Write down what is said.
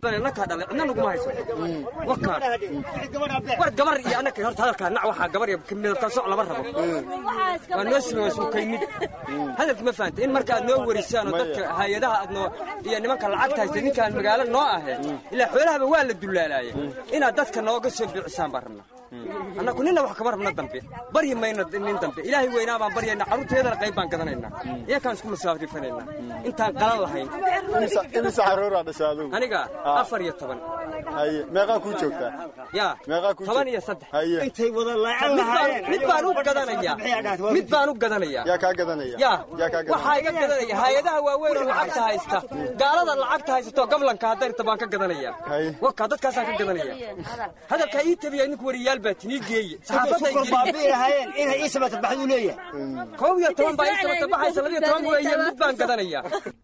nakaa dhalay cidna naguma hayso wakaan war gabar iyo annaka horta hadalkaa nac waxaa gabar iyo midabka soc lama rabo waa noo sima waa suukaynid hadalkii ma fahanta in marka aad noo warisaan oo dadka hay-adaha aad noo iyo nimanka lacagta haysta ninkaan magaalo noo ahee ilaa xoolahaba waa la dullaalaaya inaad dadka nooga soo biicisaan baan rabnaa annaku ninna wax kama rabna dambe baryi mayna nin dambe ilaahay weynaa baan baryayna carruurteedana qayb baan gadanaynaa iyakaan isku masaafrifanaynaa intaan qalan lahayn imise carruuraa dhasha adugu aniga afar iyo toban haye meeqaa kuu joogtaa yaa meeqaa kuu toban iyo saddex haye intay wada laacan mid baan- lahaayeen mid baan u gadanayaa mid baan u gadanayaa yaa kaa gadanaya yaa yaa kaa gadanaya waxaa iga gadanaya hay-adaha waaweyn oo lacagta haysta gaalada lacagta haysato gablanka hadarta baan ka gadanaya Haye. waka dadkaasaan ka gadanaya hadalkaa ii tabiya ninku wariyaal baa tinii geeye saxaafadda sukor baabi'i lahaayeen inay ii sabata baxduu leeyahay kow iyo toban baa ii sabata baxaysa labiyo toban weeye mid baan gadanaya